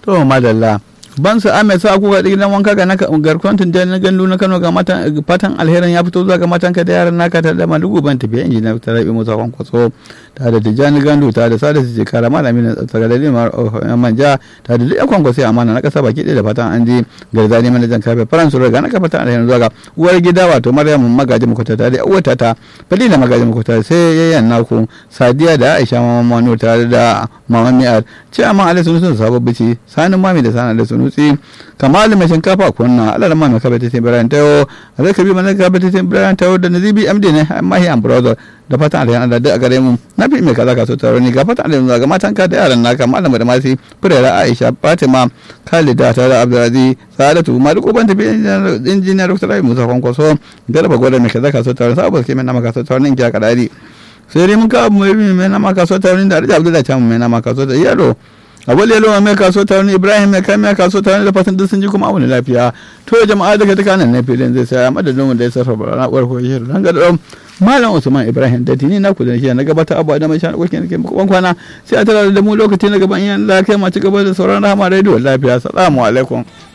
to madalla ban su ame sa kuka gidan wanka ga naka garkon tunjan na gandu na Kano ga matan fatan alherin ya fito zuwa ga matan ka da yaran naka ta da malugu ban tafiya injiniya ta rabi musa kwankwaso ta da tijani gandu ta da sada su jikara malami na tsaka da limar manja ta da duk kwankwaso amana na kasa baki da fatan an ji garzani manajan kafe faransu ga naka fatan alherin zuwa ga uwar gida wato maryam magaji makwata ta da uwata ta fadila magaji makwata sai yayyan naku sadiya da aisha mamanu tare da mamamiyar ce amma alai sun sun sabon bici sanin mami da sanin da sunusi kamal mai shinkafa kunna alal ma mai kabata tin biran tayo alai kabi mana kabata tin biran tayo da nazibi amdi ne amma hi am brother da fatan alai Allah da gare mu na fi mai kaza ka so taro ni ga fatan alai ga matan ka da yaran naka malama da masi furera Aisha Fatima Khalida tare da Abdulaziz Sadatu Malik Uban tafi injiniyar Dr. Rabi Musa Kwankwaso garba gwada mai kaza ka so taro saboda ke mai nama ka so taro ni kiya kadari sai dai mun ka mai mai nama ka so taro ni da Abdullahi ta mai nama ka so da yaro abul yalo mai kaso ta wani ibrahim mai kai mai kaso ta wani da fatan duk sun ji kuma abu lafiya to jama'a daga ta kanan na filin zai sai madadin mu da ya sarrafa na'urar koyi dan ga dom malam usman ibrahim da tini na kudin shi na gabata abu da mai shan kokin ke muku kwana sai a tara da mu lokaci na gaban yan lafiya ma ci gaba da sauran rahama radio lafiya assalamu alaikum